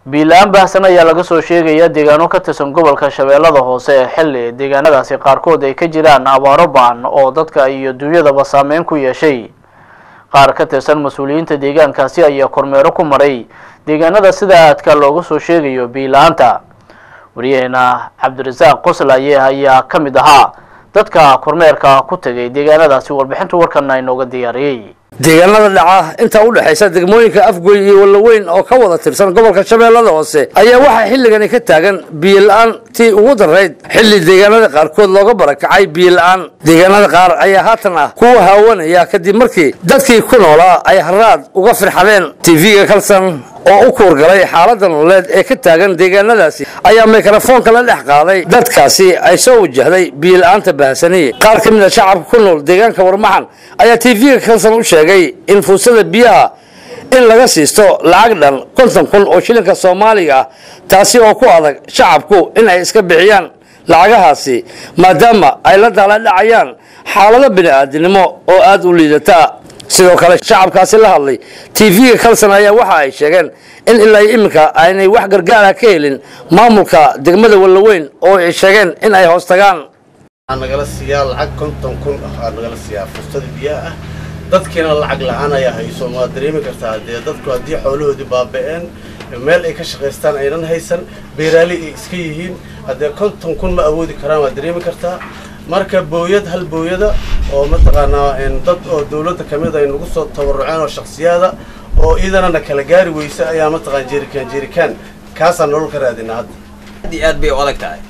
biila-aan baahsan ayaa laga soo sheegaya deegaano ka tirsan gobolka shabeellada hoose ee xilli deegaanadaasi qaarkood ay ka jiraan abaaro baan oo dadka iyo dunyadaba saameyn ku yeeshay qaar ka tirsan mas-uuliyiinta deegaankaasi ayaa kormeero ku maray deegaanada sida aadka looga soo sheegayo biila-aanta wariyaheena cabdirasaaq qoslaye ayaa ka mid ahaa dadka kormeerka ku tegay deegaanadaasi warbixinta warkana inooga diyaariyey deegaanada dhaca inta u dhexaysa degmooyinka afgoy iyo wallaweyn oo ka wada tirsan gobolka shabeellada hoose ayaa waxaa xilligani ka taagan biyo-la-aan tii ugu darayd xilli deegaanada qaarkood looga barakacay biyo-la-aan deegaanada qaar ayaa haatan ah kuwa haawanaya kadib markii dadkii ku noolaa ay haraad uga firxadeen tv-ga kalsan oo u kuurgalay xaaladda nololeed ee ka taagan deegaanadaasi ayaa mikrofoonka la dhex qaaday dadkaasi ay soo wajahday biyo-la-aanta baahsaniye qaar ka mid a shacabka ku nool deegaanka warmaxan ayaa tv-ga kalsan u sheegay in fuusada biyaha in laga siisto lacag dhan konton kun oo shilinka soomaaliga ah taasi oo ku adag shacabku in ay iska bixiyaan lacagahaasi maadaama ay la daaladhacayaan xaalado bini-aadinimo oo aada u liidata sidoo kale shacabkaasi la hadlay tv-ga kalsan ayaa waxa ay sheegeen in ilaa iminka aynay wax gargaara ka helin maamulka degmada wallaweyn oo ay sheegeen in ay hoos tagaan waxaa nagala siiyaa lacag konton kun ah aa nagala siiyaa fursada biyaha ah dadkiina lacag la-aan ayaa hayso waad dareemi kartaa dee dadku haddii xoolahoodii baaba-een meel ay ka shaqaystaan aynan haysan beeraali ay iska yihiin haddee konton kun ma awoodi karaan waad dareemi kartaa marka booyad hal booyada oo mataqaanaa dad oo dawladda ka mid ay nagu soo tabaruceen oo shaksiyaada oo iidanana kala gaari weysa ayaa mataqaan jeerikaan jeerikaan kaasaan nolol ka raadinaa hadda aad iyo aad bay u adag tahay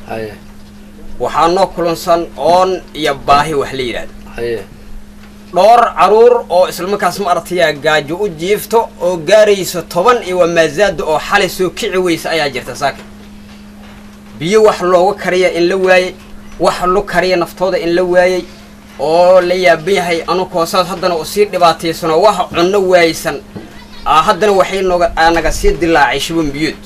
waxaa noo kulansan oon iyo baahi wax la yidhaahdo dhowr caruur oo islamarkaas ma aragtayaa gaajo u jiifto oo gaarayso toban iyo wamaazaada oo xalay soo kici weysa ayaa jirta saaka biyo wax looga kariya in la waayey wax lu kariya naftooda in la waayey oo la yaaban yahay anukoo saas haddana u sii dhibaataysanoo wax cunno waaysan haddana waxay noga naga sii dilaacay shuban biyood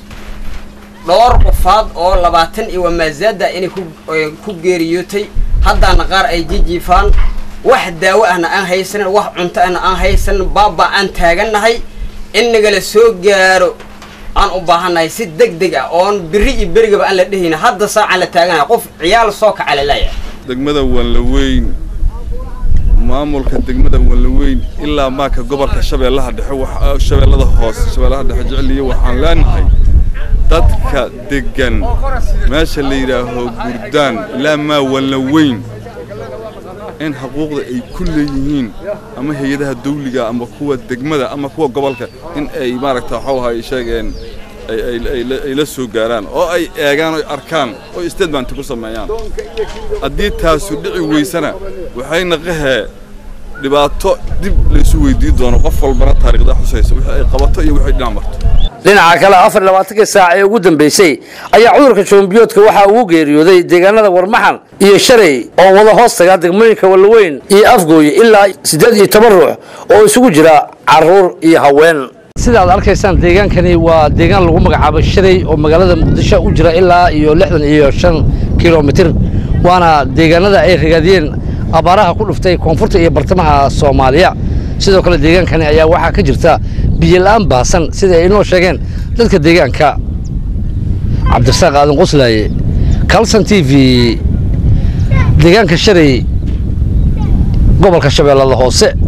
dhowr qofaad oo labaatan iyo wamaazaada inay ku geeriyootay haddaana qaar ay jijiifaan wax daawo ahna aan haysanin wax cunto ahna aan haysanin baaba aan taagannahay in nagala soo gaaro aan u baahannahay si deg deg ah oon biri iyo berigaba aan la dhehayna hadda saacaan la taaganahay qof ciyaal soo kaca lalaaya degmada wanlaweyn maamulka degmada wanlaweyn ilaa maaka gobolka shabeellaha dhexe shabeellada hoose shabeellaha dhexe jeceliya waxaan leenahay dadka degan meesha la yidhaaho gurdaan ilaa maa wanlaweyn in xuquuqda ay ku leeyihiin ama hay-adaha dawliga ama kuwa degmada ama kuwa gobolka in ay maaragta waxuu ahay sheegeen ay la soo gaaraan oo ay eegaan oy arkaan oo statementy ku sameeyaan haddii taasu dhici weysana waxay naqahee dhibaato dib laysu weydiin doono qof walbana taariikhda xusaysa wixii ay qabato iyo wixii dhinac marto dhinaca kale afar labaatankii saac ee ugu dambeysay ayaa cudurka shoombiyoodka waxaa ugu geeriyooday deegaanada warmaxan iyo shalay oo wada hoos taga degmooyinka wallaweyn iyo afgooye ilaa siddeed iyo toban ruux oo isugu jira caruur iyo haween sidaad arkaysaan deegaankani waa deegaan lagu magacaabo shalay oo magaalada muqdisho u jira ilaa iyo lixdan iyo shan kilomitir waana deegaanada ay ragaadiyeen abaaraha ku dhuftay koonfurta iyo bartamaha soomaaliya sidoo kale deegaankani ayaa waxaa ka jirta biyola-aan baasan sida ay inoo sheegeen dadka deegaanka cabdirasaaq aadan qoslaaye calson t v deegaanka shalay gobolka shabeellada hoose